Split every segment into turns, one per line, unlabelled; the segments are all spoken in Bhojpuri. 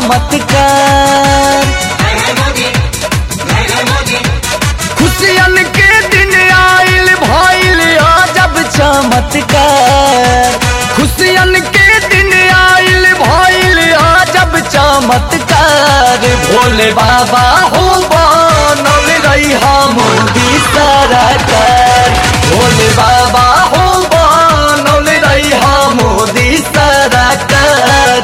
चमत्कार खुशियन के दिन आइल भइल अजब चमत्कार खुशियन के दिन आइल भइल अजब चमत्कार भोले बाबा हो बनल रही मोदी सरकार भोले बाबा हो बनल रही मोदी सरकार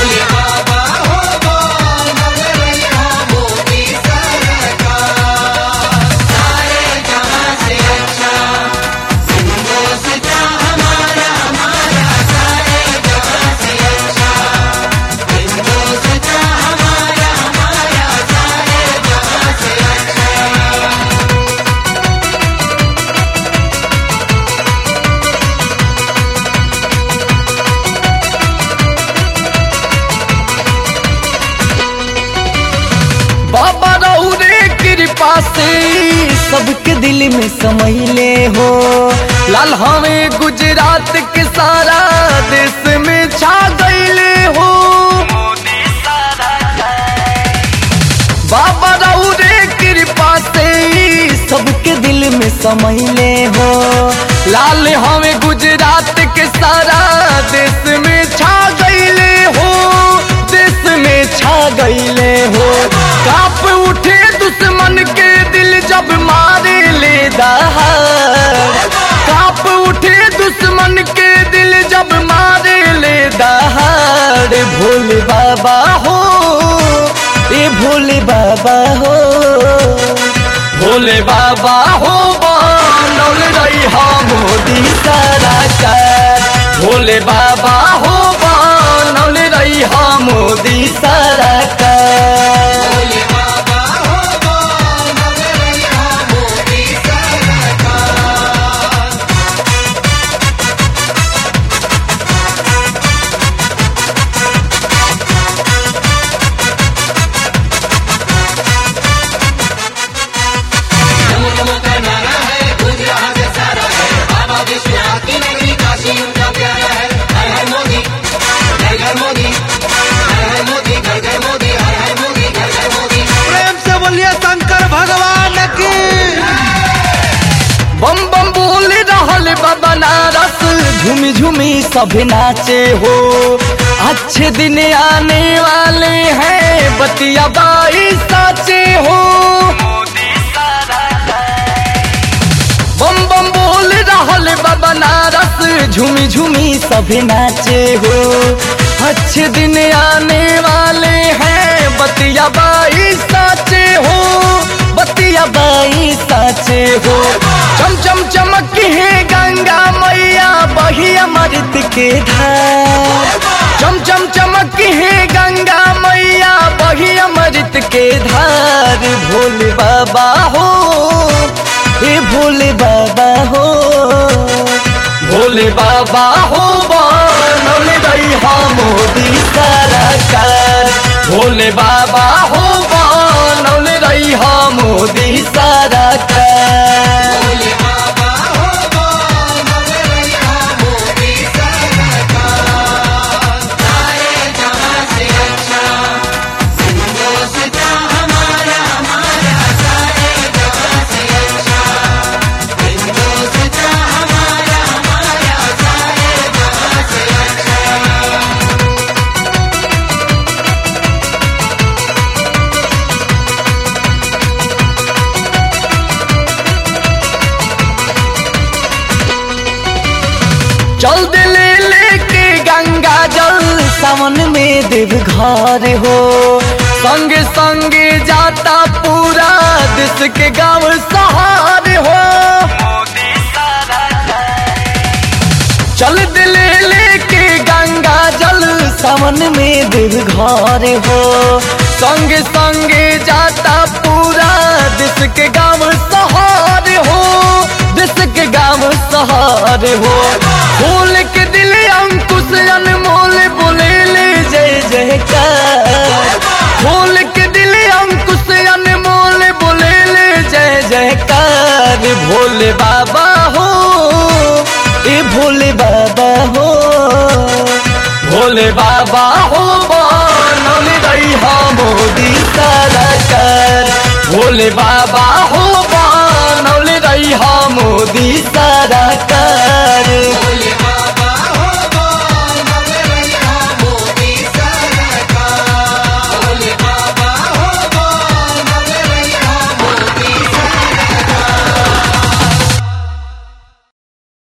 बाबा रौरे कृपा से सबके दिल में समैले हो लाल हमें गुजरात के सारा देश में छा गईले हो बाबा रौरे कृपा से सबके दिल में समैले हो लाल हमें गुजरात के सारा देश में छा गईले हो देश में छा गईले हो काप उठे दुश्मन के दिल जब मारे ले दहाड़ काप उठे दुश्मन के दिल जब मारे ले दहाड़ भोले बाबा हो ए भोले बाबा हो भोले बाबा हो बनल रही मोदी सरकार भोले बाबा हो बनल रही मोदी सरकार
प्रेम से बोलिए शंकर भगवान की
बम बम बोल रहल बा बनारस झूमी झूमी सब नाचे हो अच्छे दिन आने वाले हैं बतिया बाई साचे हो बम बम बोल रहल बा बनारस झूमी झूमी सब नाचे हो अच्छे दिन आने वाले हैं बतिया बाई साचे हो बतिया बाई साचे हो चम चम चमक है गंगा मैया बही अमृत के धार चम चम चमक है गंगा मैया बही अमृत के धार भोले बाबा हो हे भोले बाबा हो भोले बाबा हो बनल रही मोदी सरकार भोले बाबा हो बनल रही मोदी सरकार चल दिले लेके गंगा जल सावन में देव घर हो संग संग जाता पूरा देश के गांव सहार हो चल दिले लेके गंगा जल सावन में देव घर हो संग संग जाता पूरा देश के गांव सहार हो देश के गांव सहार हो फूल के दिल अंकुश अनमोल बोले ले जय जयकार फूल के दिल अंकुश अनमोल बोले ले जय जयकार भोले बाबा हो ए भोले बाबा हो भोले बाबा हो बनल रही भोले बाबा हो बनौले रही मोदी सरकार